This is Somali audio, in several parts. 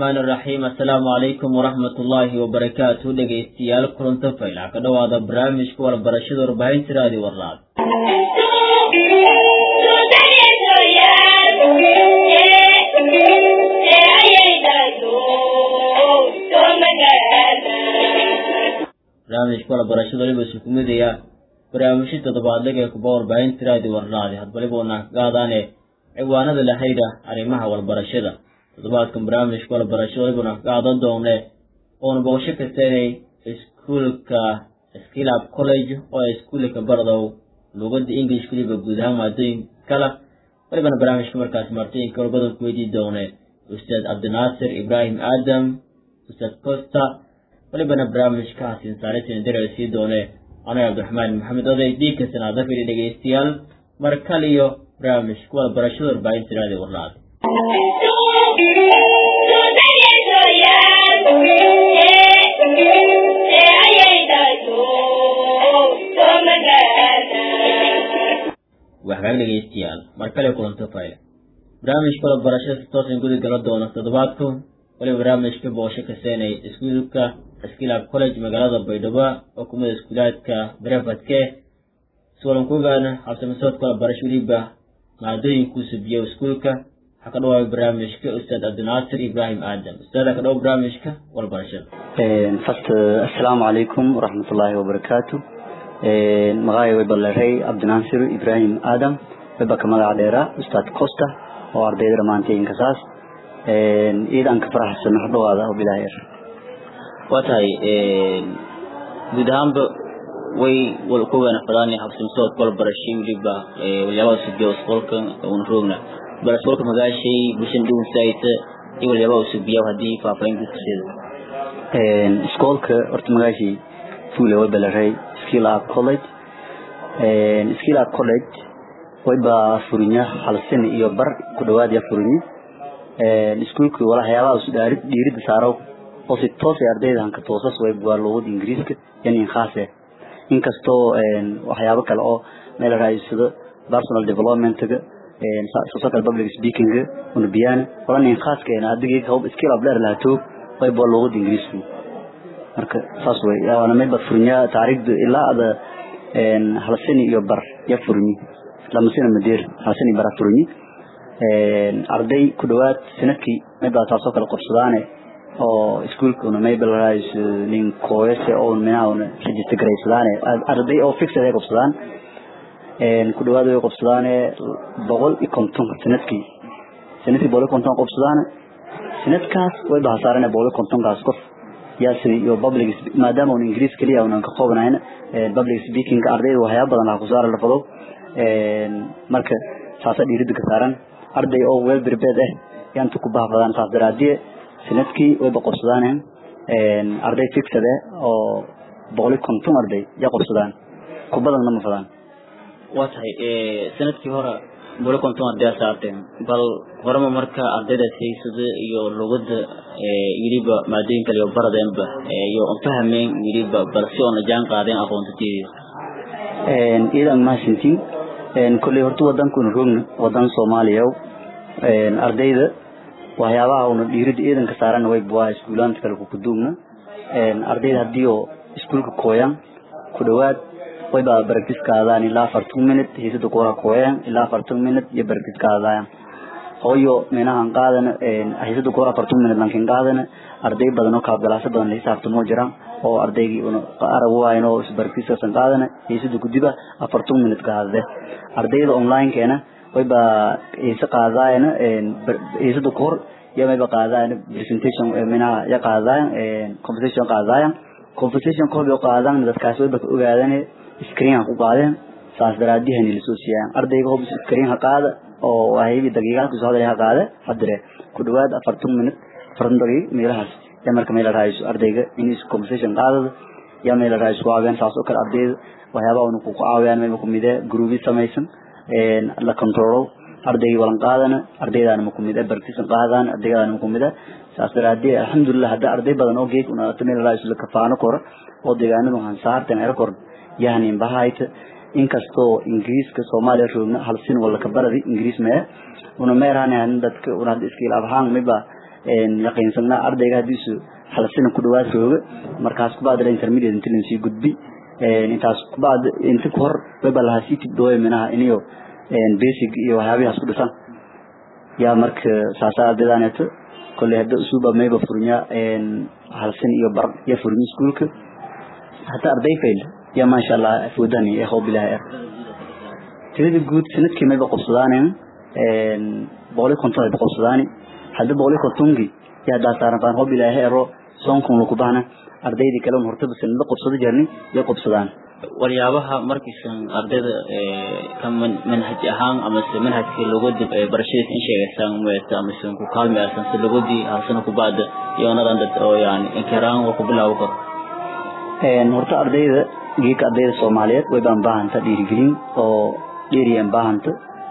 raxmaan iraxiim assalaamu calaykum waraxmat ullaahi wabarakaatu dhegaystayaal kulanto faylac ka dhowaada barnaamijka warbarashada warbaahinta raadi warlaad barnaamijka warbarashada waliba isu kumidaya barnaamijyo toddobaadlaga ee kuba warbaahinta raadi warlaadi hadbaliba una kagaadaane ciwaanada la xidha arrimaha warbarashada toddobaadkan barnaamijka warbarashada walibana kagaadan doone oona boqosho kasta inay iskuulka skilab college oo ay iskuulka bardow luugadda english waliba guud ahaan maadooyin kala walibana barnaamijka markaas martooyinka walbadan ku weydii doone ustaad cabdinaasir ibraahim aadam ustaad costa walibana barnaamijka hasiin saaritan dara sii doone anaga cabdiraxmaan maxamed oday dhiigka sanaada fidhi dhegaystayaal mar kaliyo barnaamijka warbarashada warbaahinta raadi warlaad waxkaag dhegaystayaal mar kale kulanto fayl barnaamijka warbarashada si toosan gudi gala doona toddobaadku waliba barnaamijka boqosho kaseenay iskuulka skilab college magaalada baydhabo oo kumida iskuulaadka brefadke suwalan ku ogaana habsamasoodka warbarasho weliba maadooyinkuu subiyo iskuulka waxaa ka dhawaabay barnaamijka ustaad cabdinaasir ibraahim aadam ustaada ka dhawo barnaamijka warbarashada first assalaamu calaykum waraxmatullaahi wabarakaatu magacay way balleeray cabdinaasir ibraahim aadam wayba ka magaca dheera ustaad costa oo ardayda dhammaantayinka saas iidan ka faraxsan hadhawaada oo bilaahi er waa tahay guud ahaanba way ku weenafadaan habsimsoodka walbarashay weliba walyaabaa subiya isqolka una roogna bal isqolka magaashay bulshada dhuwansayta iyo walyaabaa subiya haddii faahfaahin guudkaseeda iskoolka horta magaashii fuule way baleeray skill up college skill up college wayba furinya hal sin iyo bar ku dhawaad ya furinye iskuulka waxyaabaha isu dhiirida saaro oo si toos ay ardayda hanka toosas way waa luqada ingiriiska yan in khaase inkastoo waxyaabo kale oo meel raayisado personal developmentga social public speaking una biyana walan in khaaska ina adigii hawb skill up leer lahato way waa luqada ingiriiska marka saas way yaana meel bad furinya taariikhda ilaa ada hal sani iyo bar ya furinyi lama sina madeer hal sani bara furinyi arday ku dhawaad sanadkii meel baa taasoo kale qabsadaane oo iskuulkuna maybelrais nin kooyase oo minauna register garaysadaane arday oo fixed ay qabsadaan ku dhawaad way qabsadaane boqol iyo konton sanadkii sanadkii boqol iyo konton qabsadaane sanadkaas way bahasaarane boqol iyo kontonkaas qof yaasi iyo public maadaama un ingiriis keliya unan ka qoobnayn public speaking ardayda waxyaaba badan laha kusaara lafado marka saasa dhiirida ka saaran arday oo well prepared ah yaanta ku bahfadaan saas daraadiye sanadkii wayba qabsadaan arday fixed eh oo boqol iyo konton arday ya qabsadaan ku badanna ma fadaan waa tahay sanadkii hore boqol iyo konton arday saarteen bal horema marka ardaydaas haysada iyo luqada weliba maadooyin kale iyo baradeenba iyo fahmeen weliba bal si oona jaan qaadeen aqoontateedii iidan mahadsantiin kolley horta wadankuna roogna wadan soomaaliya ardayda waxyaabaha una dhiirida ciidanka saaran way waa iskuulaanta kale kukuduugna ardayda haddii oo iskuulka kooyaan ku dhawaad wayba baragtis kaadaan ilaa afartan minute hiisada kuwara kooyaan ilaa afartan minute iyo baragtis kaadaayan hooyo minahan qaadana hiisada kuwara afartan minute lankin qaadana arday badan oo kaabgalaasa badan la hisaabtamoo jiraan oo ardaygii una arag waayan oo isbaragtiskaasan qaadana hiisada kudiba afartan minute kaadade ardayda online-keena wayba hiise qaadaayana hiisada kahor iyo mayba qaadaayan presentation minaha ya qaadaayan conversation qaadaayan conversation kahor yo qaadaan dadkaas wayba ka ogaadane screen ha ku qaadeen saas daraadihani lasoo siiyaan ardayga hobs screen ha qaada oo wahabi daqiiqaadku soo hadlay ha qaada hadire ku dhawaad afartan minute afartan daqiiq meelahaas ya marka meel raayso ardayga in conversation qaadada ya meel raayso waaween saas oo kale ardayda waxyaabaha unu ku caawiyaan meel kumide gruubi samaysan la controlo ardayga walan qaadana ardaydaana makumide bartisan qaadaan ardaydaana makumide saas daraadee alxamdulilah hadda arday badan oo geeg una meel raayso la kafaano koro oo deegaanadu hansaartan era koran yahnin bahayta inkastoo ingiriiska soomaaliya roogna hal sin wala ka baradi ingiriis mee una meerhan dadka una hadda iskiil abhaan miba yaqiinsanaa ardayga hadiisu hal sina ku dhawaad rooga markaas kubacdi intermediate inti lansii gudbi intaas kubacdi inti kahor wayba lahaa sii tibdooya minaha iniyo basic iyo waxyaabihaas ku dhisan yaa marka saasa ardaydaneeto kolley hadda usuuba mayba furnya hal sin iyo bar ya furnya iskuulka hata arday fail ya maasha allah foodani ee hoob ilaahay er tirada guud sanadkii mayba qobsadaan boqol iyo konton ay qobsadaani hadda boqol iyo kontonki yaa haddaa saaran baan hoob ilaahay ero soonkun lagu bahna ardaydii kale un hortaba sanadla qobsado jirni ya qobsadaan waxyaabaha markiisan ardayda ka manhaj ahaan amase manhajkii logodi barashadiis in sheegaysaan meeta amase ku kaalmaysan si logodii halsana kubacda iyoonadan dad oo yani inkiraan waa ku bilaawo karo horta ardayda geeka ardayda soomaaliyeed way baan baahanta dhiirigelin oo dheeriyan baahanta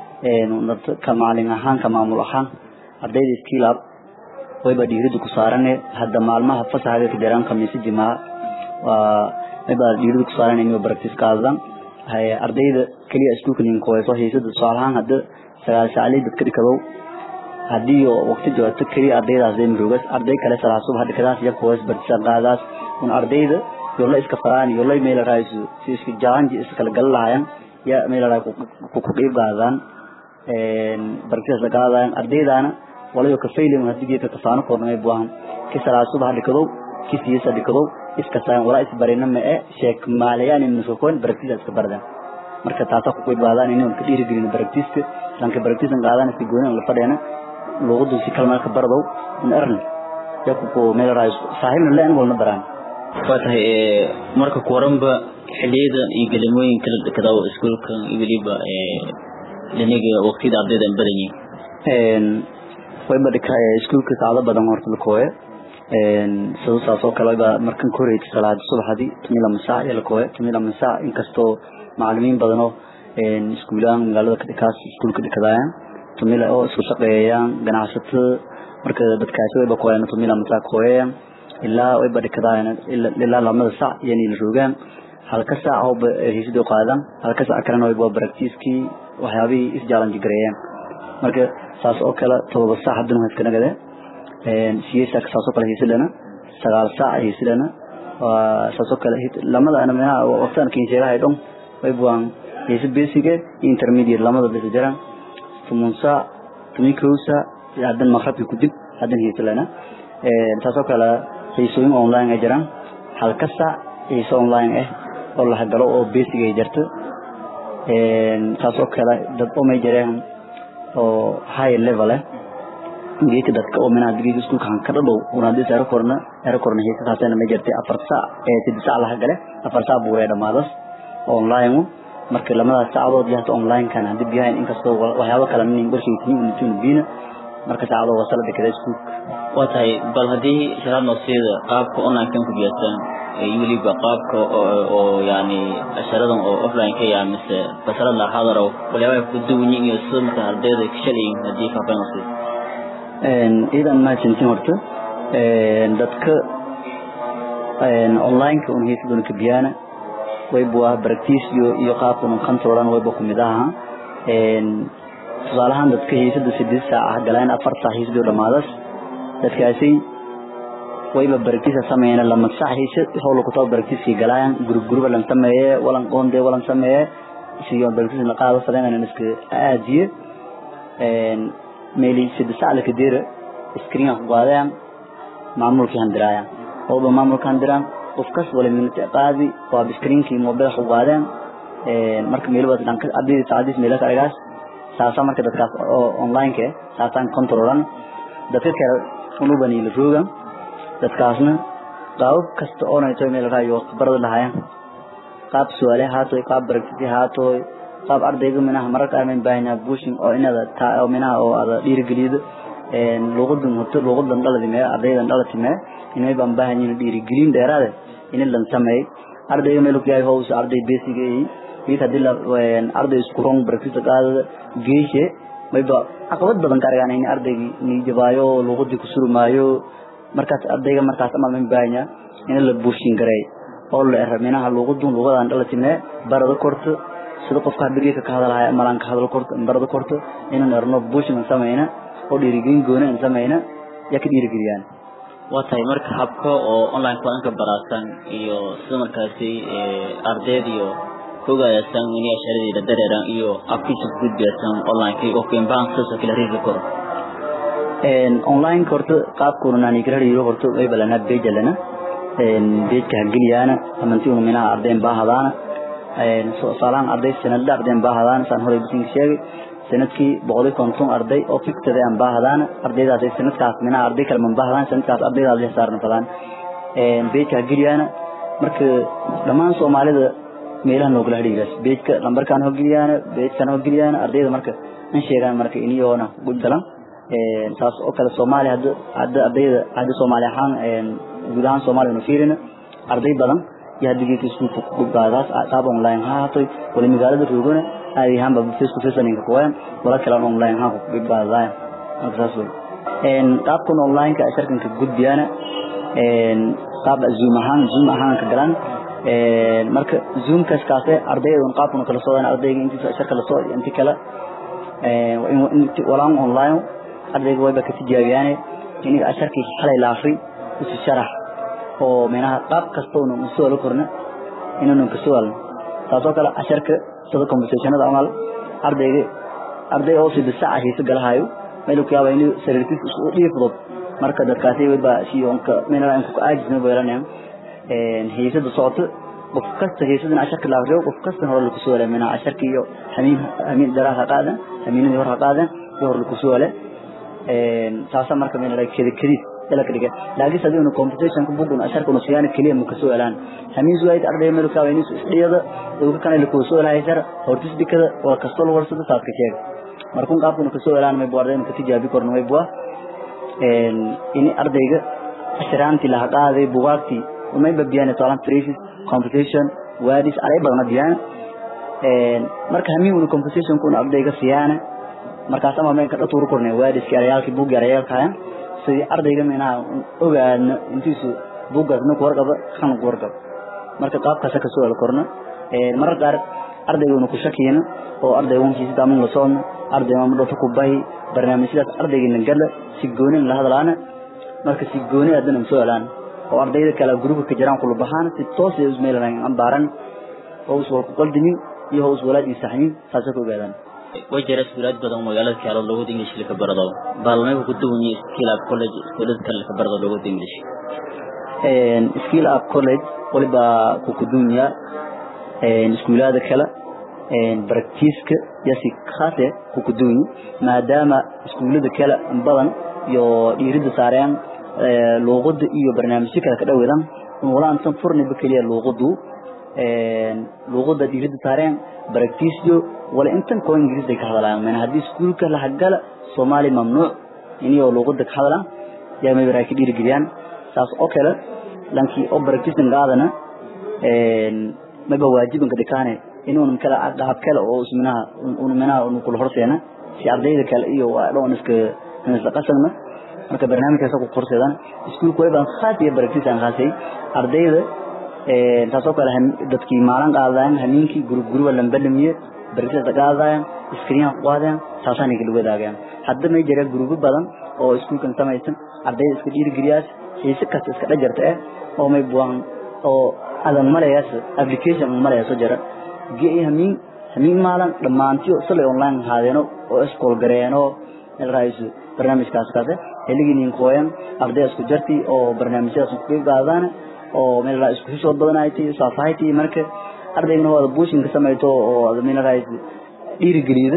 ka maalin ahaan ka maamul ahaan ardayda skilab wayba dhiirida ku saarane hadda maalmaha fasaxaga ka jiraan khamiisi jimaa waa wayba dhiirida ku saaran inuu practice qaadan hay ardayda kaliya iskuulka nin kooyso heesada su'aalahan hadda sagaal saacadeed dadka dhikadow haddii waqti joogto kaliya ardaydaas ay murugas arday kale salaad subax dhikadaas iyo kooyas bartisa qaadaas un ardayda yola iska faraan yola meel raaysu si iska jaanji iska kala galalaayaan ya meel raay ku ku qeyb qaadaan een bartisa qaadaan ardaydaana walayo ka faylim hadii geedka tafaano koornay buuhan ki salaad subax dhikadow ki siisa dhikadow iska saan wala is barina ma ee sheek maalayaan in soo koon bartisa iska bardan marka taasa ku qeyb qaadaan inuu ka dhiiri gelin bartiska sanka bartisan qaadaan si gooni la fadhiyana luqadu si kalma ka bardow in arn ya ku ko meel raay saahibna leen walna baraan waa tahay marka kuwaranba xiliyada iyo gelimooyinka la dhakadaw iskuulka iyo weliba liniga waqtiyada ardayda an badan yihiin wayba dhika iskuulka saacado badan horta la kooye sidoo saas oo kale ba markan ka horeysa salaada subaxdii tumila masaac iyo la kooye tumila masaac inkastoo macallimiin badan oo iskuulaan magaalada ka dhikaas iskuulka dhikadayaan tumila oo isku shaqeeyaan ganacsatada marka dadkaasi wayba kooyaan tumila masaac kooyayaan ilaa wayba dhikadayaan ilaa lamada sac yani la rogaan halka saac oo heysidoo qaadan halka saac kalena wayba baragtiiskii waxyaabihii isjaalanji gareeyaan marka saas oo kale todoba saac haddana waa iska nagade siyeed saac saas oo kale heysilana sagaal saac heysilana waa saas oo kale lamada ana meelaha waqtaan kiin sheegahay dhon waybuwaan heysi basiga iyo intermediate lamada bisa jiraan tumun saac tumi kow saac haddan maqrabki ku dib haddan heysilana saas oo kale heysooyin online ay jiraan halka saac heyso online ah oo la galo oo basic ay jirto saas oo kale dad oo may jireen oo high level ah geedka dadka oo meelaha digriga iskuulka han ka dhadhow una hadii saaro korna saaro korna heesa taasina ma jirtay afar saac ee siddeed saac laga gale afar saac buu dhamaadas online marka lamada saacadood yahay online kan hadii biyahan inkastoo waxyaabo kale nin qorshaytiin uu tun biina marka saacado wasala dekada iskuulka waa tahay bal haddii sharaad noosiyada qaabka online kan ku biyataan iyo weliba qaabka oo yani asharadan oo offline ka yaa mise fasalad la hadaro waliyaabaha ku duwan iyo sida marka ardayda ka shalayin haddii faafaan noosiyada idan mahadsantiin horta dadka onlineka un heesaduna ka biyaana wayba waa baragtiis iyo iyo qaabkan un controlan wayba kumid aha tusaalahaan dadka heesada sideed saac ah galaan afar saac heesadoo dhamaadas dadkaasi wayba baragtiisa sameeyana lama saac heesa howla kutaba baragtiiskii galayaan gurub guruba lan sameeye walan qoonde walan sameeye siyo baragtiis la qaado fadeenan iska aadiye meeli sida sacla kadira screen ku qaadayaan maamulkii handiraayaan ooba maamulka handiraan qofkas wala minute qaadi waa screenkii mobile ku qaadeen marka meelba dhanka abdi saadis meela karagaas saasa marka dadkaas oo online ke saasan controlan dadka kale unubani la roogan dadkaasna qaab kasta oo ay tahay meel raayo barada lahaayeen qaab su'aale haato qaab baragti haato qaab ardayga minaha mararka aan baahnaa bushing oo inada taa oo minaha oo ada dhiirigelido een luqadan hoto luqadan dhaladi mee ardaydan dhalati mee inay baan baahanyiin dhiirigelin dheeraad in la sameeyo ardayga meel ku yahay hoos arday basic ee mid hadii la arday isku rong barkiisa qaadada geeshe mayba caqabad badan ka argaan in ardaygi ni jabaayo luqadii ku surmaayo markaas ardayga markaas amal min baahanya in la bushing garay oo la eraminaha luqadan luqadan dhalati mee barada korto sida qofka hadriga ka hadalaya malan ka hadal korto barada korto inaan erno bushing sameeyna oo dhiirigelin goona in sameeyna yaa ka dhiirigeliyaan waa tahay marka habka oo online kulanka baraasan iyo sida markaasi ardeyd iyo kogaayasan ini asharadeyda dareeran iyo afkiisa gudbiyasan online oo kembahan sasa kala riiri karo online horta qaabkuna nani kala riiro horta way balana page lana page ka geliyaana amanti uu minaha ardayn baahadaana soo saalaan arday sanad ardayn baahadaana san hore bisin sheegay sanadkii boqol iyo konton arday oo fiktada aan baahadaan ardaydaas ay sanadkaas mina arday kale man baahadaan sanadkaas ardaydaas la saarna fadaan een beedka geliyana marka dhammaan Soomaalida meelaha loo kala xiriiras beedka lambarkan hoggeliyana beedkan hoggeliyana ardayda marka in sheegaan marka iniyoona guddalan een saas oo kale Soomaali hadda hadda ardayda hadda Soomaali ahaan een guud ahaan Soomaaliya nu fiirina arday badan yaa digirta iskuulka ku gudbaadaas qaab online ha haato wali magaalada roogana ay ahaan ba face to face ninka kuwaan wala kala online ha ku gudbaadaan markaas een qaabkan online ka sharkan ka gudbiyana een qaab zoom ahaan zoom ahaan ka galan een marka zoom kaas kaase ardayda qaabkan kala soo ardayga inta sharka la soo inta kala een walaan online ardayga way ba ka tijaabiyaan in asharkii xalay la afri isu sharax oo meelaha qaab kasta oo uu soo korna inuu ka soo taasoo kale asharka sida conversationada amal ardayga arday oo si bisac hayso galahayo meel ku yaaba inuu sariirtiisa isku dhiifdo marka dadkaasi way ba si onka meelaha in ku aajisna weelanayaan een heysada socoto qof kasta heysada asharka la akhriyo qof kasta hore lagu soo leeyahay meelaha asharka iyo hamiin hamiin daraha qaadan hamiinadii hore qaadan hore lagu soo leeyahay een taasa marka meelaha kidi kidi dala kadiga laakiin sadii uu competition ku bugun asharka uu siyaan kaliya mu ka soo elaan hamiin suwayd arday meel ka weynis isdhiyada uu kana la ku soo lahay sar hortis dikada oo kasto loo warsado saad ka sheeg markuu qaabku ka soo elaan may boorday ka tijaabi korno way bua een in ardayga ashraanti la qaaday bugaagti umay babiyaan tolan traces competition wadis alay badan diyaan een marka hamiin uu competition ku ardayga siyaana markaas ama may ka dhatuur kornay wadis kiyayaalki bug yarayaalka sidii ardayga meena ogaadna intiisu buugaasna ku warqaba kan ku warqaba marka qaabkaas ka soo korna ee marar qaar ardaygu ku shakiyana oo ardaygu kiisa daamin la soon ardaygu ma dhafo ku bay barnaamijyadaas ardayga gala si goonin la hadlaana marka si gooni adan soo helaan oo ardayda kala gruubka ka jiraan kula baxaan si toos ah ismailan aan baaran oo soo ku qaldimin iyo hoos walaadii saxnin saas ku ogaadaan way jira iskuulaad badan magaalada kaalo lagu English ka barado baalmay ku duwan yihiin skill up college iskuulad kale ka barado lagu English een skill up college waliba ku ku dunya een iskuulada kale een practice-ka yasi khaate ku ku duwan maadaama iskuulada kale badan iyo dhiirida saareen ee luqadda iyo barnaamijyo kale ka dhaweedan wala intan furni bakaliya luqaddu een luqadda dhiirida saareen practice wala intan ko ingiriis ay ka hadlayaan man hadii iskuulka la hagala Soomaali mamnuuc inay luqadda ka hadlaan yaa may baraaki dhiirigeliyaan saas oo kale lankii oo practice qaadana een maba waajiban ka dhikaane inuu kala qaab kale oo isminaha uu minaha uu kula horseena si ardayda kale iyo waa dhoon iska iska qasanna marka barnaamijkaas ku qorseedan iskuulku way baan khaas iyo practice aan khaasay ardayda ee taasoo kale dadkii maalin qaadaan hamiinkii group group lambadamiye barnaamijyada qaadaan screen qaadaan taasaan iga wadaagayaan hadda may jira group badan oo iskuulkan samaysan ardayda iska dhiirigeliyaas xiise kasta iska dhajarta ah oo may buuhan oo adan maleeyas application maleeyas soo jira gee hamiin hamiin maalan dhamaantii sala online haadeeno oo iskool gareeno meel raaisu barnaamijkaas kaase heliginiin qooyan arday isku jarti oo barnaamijyadaas ku qaadaan oo meel la isku soo badanaaytay saafaaytay marka ardayguna wada buushin ka sameeyto oo meel raaisu dhiirigeliyo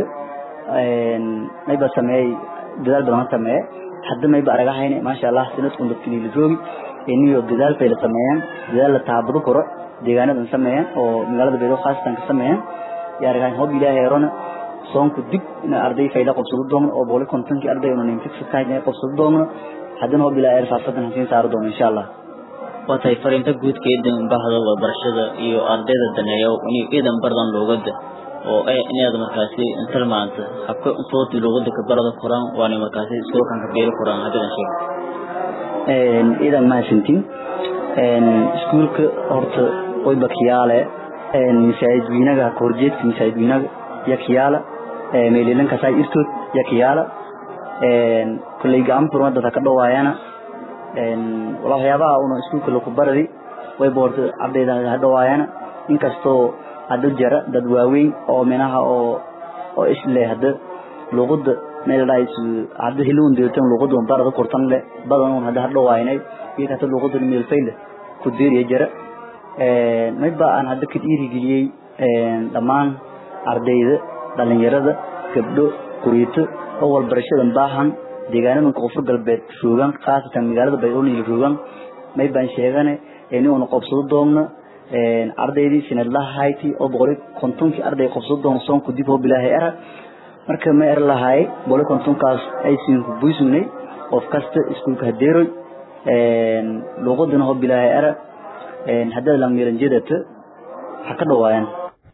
een mayba sameey dadaal badan sameey hadda mayba aragahayne maasha Allah sanadkun dadkii la joogi iniyo dadaal bay la sameeyaan dadaal la taabado koro deegaanadan sameeyaan oo magaalada Beedo khaasatan ka sameeyaan yaa aragayn hob ilaahay rona soonku dib in arday fayda qabsado doono oo booli kontonkii arday una nin fix ka yahay qabsado doono haddana hob ilaahay faafadan hasiin saaro doono insha Allah waa tahay fariinta guudka idan bahda waxbarashada iyo ardayda daneeyo in idan bardan loogada oo ay inaad markaasi inta maanta habka sooti loogada ka barada qoraan waana markaasi iskoolkan ka beeri qoraan hadda sheeg een idan ma sintin een iskuulka horta way bakiyaale een masaajidinaga korjeedka masaajidinaga yakiyaala ee meelilan ka saay irtood yakiyaala kulley gacan furma dad ha ka dhawaayana waxyaabaha una iskuulka laku baradi way boorta ardayda ha dhawaayana inkastoo hadda jara dad waaweyn oo minaha oo oo isle hadda luqada meeldhays hadda hilun deeltan luqada un barada kurtan le badan un hadda ha dhawaaynay iyo hata luqada meelfayle ku deeriya jara mayba aan hadda ka dhiirigeliyey dhammaan ardayda dhalinyarada gabdho kuriito oo walbarashadan baahan deegaanadan koonfur galbeed roogan khaasatan magaalada baydhowniil roogan may baan sheegane ini una qobsado doomno ardaydii sinadlaha hayti oo boqoli kontonkii arday qobsado doono soonku dib oo bilaahay era marka ma er lahaay boqoli kontonkaas aysiinku buysugnay qof kasta iskuulka hadeeroy luuqadana oo bilaahay era haddaad langmiranjedata ha ka dhawaayan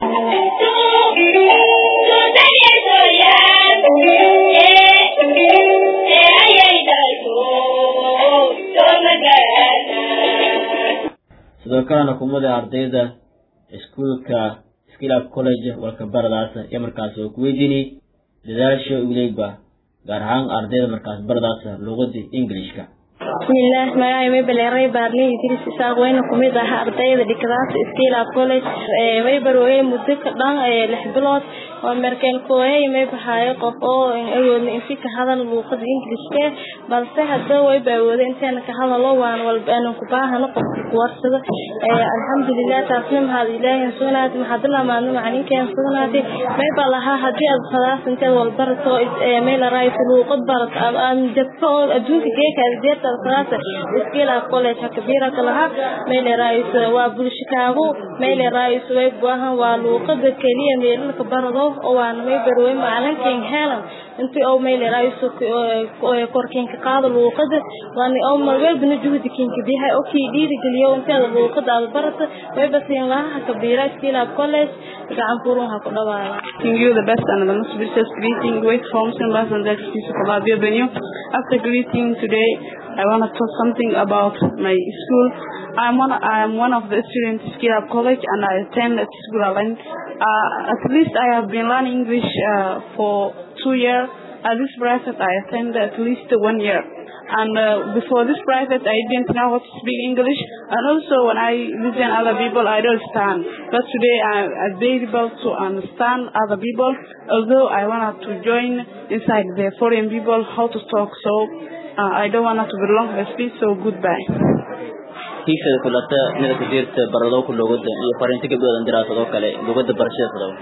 sidoo kalena kumada ardayda iskuulka skilab college walka baradaas iyo markaas oo ku weydiinay dadaasha uleegba gaar ahaan ardayda markaas baradaas luuqada englishka bismillaah magacay mabaleeray baarley idris isaaq weyna kumid ah ardayda dhigadaas skilab college way barooyay muddo ka dhan lix bilood oo markaan kooyay may baxaayo qof oo awoodna insi ka hadal luuqada ingilishka balse hadda way baawooday intaana ka hadalo waan walba aanan ku baahano qofka ku warsado alxamdulilah taasna mahad ilaahin sugnaatay maxaad lamaadno macalinkeen sugnaatay may baa lahaa haddii aad khadaas inteed walbarato may la raayso luuqad barat aan jabto oo adduunka geekaada jeertaada khadaasa iskiila college hakabiira ka lahaa may la raayso waa bulshikaagu may la raayso way baahan waa luuqada keliya meelalka barado oo waan may barway macalinkan helan intii oo may leerayso korkeenka qaado luuqada waan oo marwalbana juhdi kinka bihay oo kii dhiiri geliyo intaada luuqada aad barata way basiin laha kabiira skila college gacan furun ha ku dhawaaya you the best and the most precious greeting with homes and bus and that is Kolabia Benio. After greeting today, I want to talk something about my school. I'm one, I'm one of the students at Skilab College and I attend at school alone. Uh, at least I have been learning English uh, for two years. At this private, I attend at least one year. And uh, before this private, I didn't know how to speak English. And also, when I listen other people, I don't understand. But today, I, I'm able to understand other people. Although I wanted to join inside the foreign people, how to talk. So uh, I don't want to belong to the speech. So goodbye. hiigshada kulata mida ku jirta baradowka luuqada iyo fariinta gabdhoodan diraasadoo kale luuqada barashada fadaw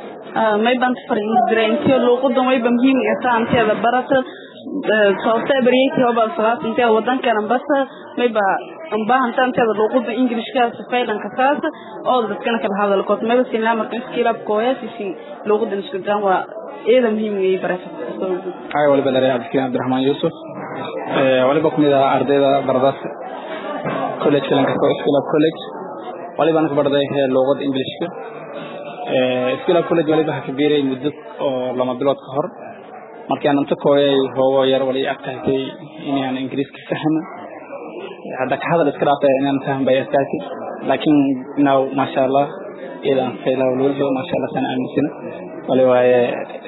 may baan fariindirayntio luuqadan wayba muhiim ata anteeda barata sababta bariyayki hoba salaas inteeda wadankan basa mayba ambahanta anteeda luuqada ingilishka sifaylanka saas oo dadkana kala hadalkood mayba sinaa marka iskilab kooyasisi luuqadan isku daan waa iyada muhiim ay barata ay waliba dare abdikiin abdiraxmaan yuusuf waliba kumid ah ardayda baradaas college kalanka skilab college waliba anku barday luuqada ingilishka skilab college waliba ha kabiiray muddo oo lama bilood ka hor markii aan inta kooyay hoogo yar wali adkaatay inaan ingiriiska fahmo hadda ka hadal iska dhaafay inaan fahmo bay adkaatay laakiin now maasha allah idan faylaw loo maasha allah sana aaminsana wali waaye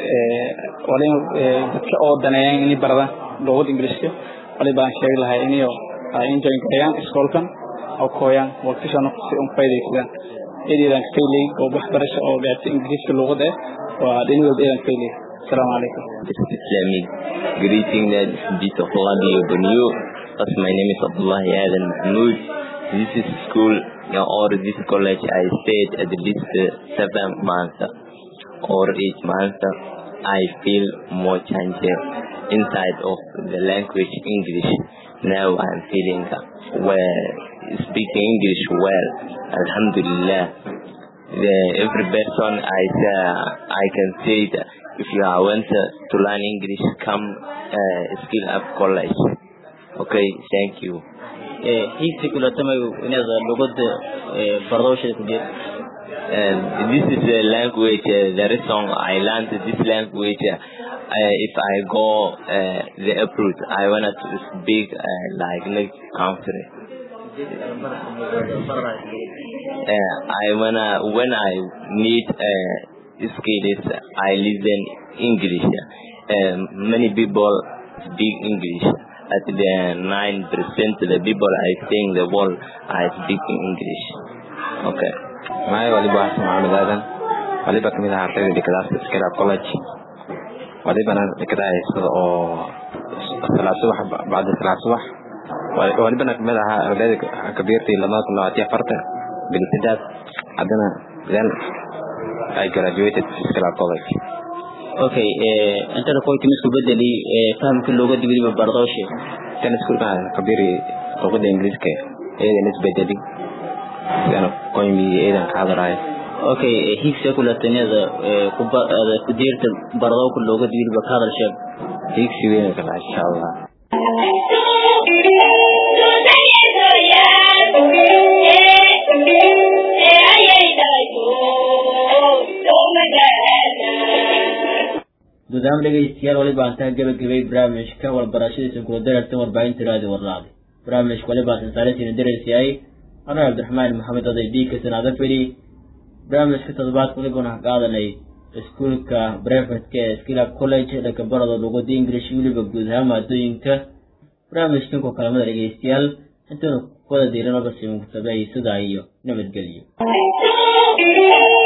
wali dadka oo daneeyaan inay baradaan luuqada ingiriiska wali baan sheegi lahay inayo ay enjoy gareeyaan iskoolkan oo kooyaan waqtishana si un faydaysadaan iyadan faylay oo waxbarasho oo gaartay ingiriiska luuqada eh waa dhin walba iyadan faylay السلام عليكم Islamic greeting that bit of Radio Benue. As my name is Abdullah Adam Mahmoud. This is school or this college I stayed at least uh, seven months or eight months. I feel more change inside of the language English. Now I'm feeling well, speaking English well. Alhamdulillah. The, every person I uh, I can say that if you are want to learn English, come uh, skill up college. Okay, thank you. hiigsi kulatamayu inaad luuqada baradowshada ku jirta And this is a language, uh, the reason I learned this language. Uh, if I go uh, the abroad, I wanted to speak uh, like next country. Uh, I wanna when I need uh, skills, I listen English. Uh, many people speak English. At the nine percent the people I think the world are speaking English. Okay. معايا waliba Xasan Maxamed Aadan waliba kamid ah ardayda dhigadaas Skilab College walibana dhigadahay sida oo salaad subax bacda salaad subax walibana kamid ahaa ardayda kabiirtii lama kun labaatan afartan bilsidaad haddana then I graduated Skilab College okay intana koyti misku bedeli fahamka looga digriba bardooshe tan iskuulka kabiri luqada ingiriiska eedan isbedeli sidaan qoymi eedan ka hadlayo okay higsa kulataniyada kubada kudiirta bardowka looga digriba ka hadal sheeg higsi weyn kala insha allah guud ahaan dhegeystayaal waliba aan taa gabagabay barnaamijka walbarashadiisa kula darartan warbaahinta raadi warlaadi barnaamijka waliba sansaarisiina dararsiyahay anuu cabdiraxmaan maxamed oday diika sanaada feli barnaamijka toddobaadka walibana qaadanay iskuulka brevetka ee skilab college dhanka barada luqada english weliba guud ahaan maadooyinka barnaamijkan ku kalamada dhegeystayaal intaanu kuwada diiranaba simukutabay sidaa iyo nabadgelyo